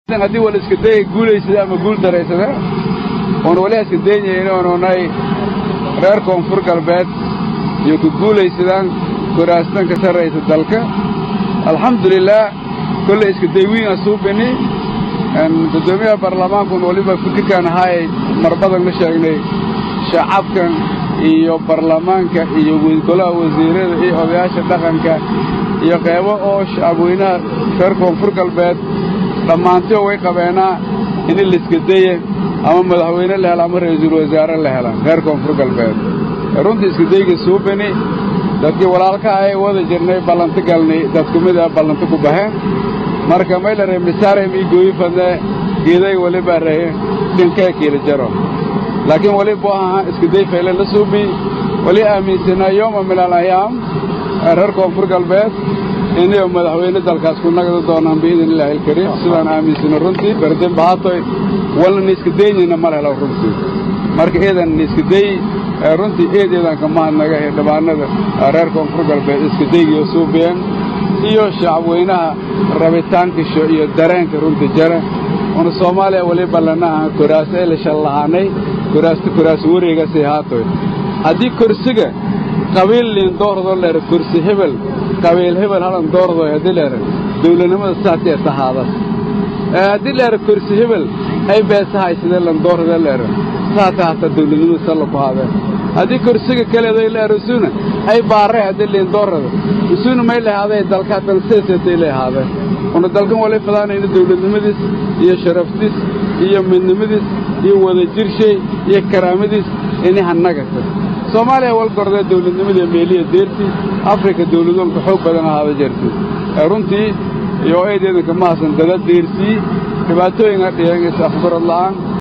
haddii wala iska daya guulaysada ama guul daraysada oon wali iska daynayna oonunay reer koonfur galbeed iyo ku guulaysadaan kuraastan ka sarraysa dalka alxamdulilaah kolley iska day wiina suubini guddoomiyaha baarlamaankun waliba fikirkaan ahaayay mar badan la sheegnay shacabkan iyo baarlamaanka iyo golaha wasiirada iyo odayaasha dhaqanka iyo qeybo oo shacabweynaha reer koonfur galbeed dhammaantio way qabeenaa in laiska daye ama madaxweyne la helo ama ra'iisul wasaare la hela reer koonfur galbeed runtii iskadayga suubini dadkii walaalka ahay wada jirnay ballanti galnay dadku mid a ballanti ku baheen marka maylare misaarem ii gooyi fadne geeday waliba rahe dhinkee kiila jaro laakiin wali buu ahaa iskaday fayle la suubi wali aaminsanaa yooma min alayaam reer koonfur galbeed inay madaxweyne dalkaas ku nagdi doonaan biidn illaahi alkariim sidaan aaminsano runtii berdin bahatoy walna iska daynayna ma lehelo runtii marka eedan iska day runtii eedeedan ka mahadnaga ee dhibaanada reer koonfur galbeed iska daygiyo suubiyeen iyo shacabweynaha rabitaankisho iyo dareenka runtii jara una soomaaliya wali ballanaha koraas ee la shallahaanay koraasta koraas wareegasay haatoy haddii korsiga qabiil liin doordoo leer kursi hebel qabiil hebel halan doordoy haddii leer dawladnimada saasee tahaadas haddii leer kursi hebel ay beesahay sidee lan doorda leer saata hata dawladnimada salla ku haadeen haddii kursiga kaleeday leer usuna ay baarray haddii liin doorada usuna may lahaaday dalkaatan seeseetay lahaadeen una dalkan wali fadaanayna dawladnimadiis iyo sharaftiis iyo midnimadiis iyo wadajirshay iyo karaamadiis ini hannagata soomaaliya wal gordee dawladnimada meeliya deertii afrika dawladoonka xoog badan ahaada jirtay runtii iyo eedeedanka mahadsan dada deersii dhibaatooyinka dhiyan is afgarad la'aan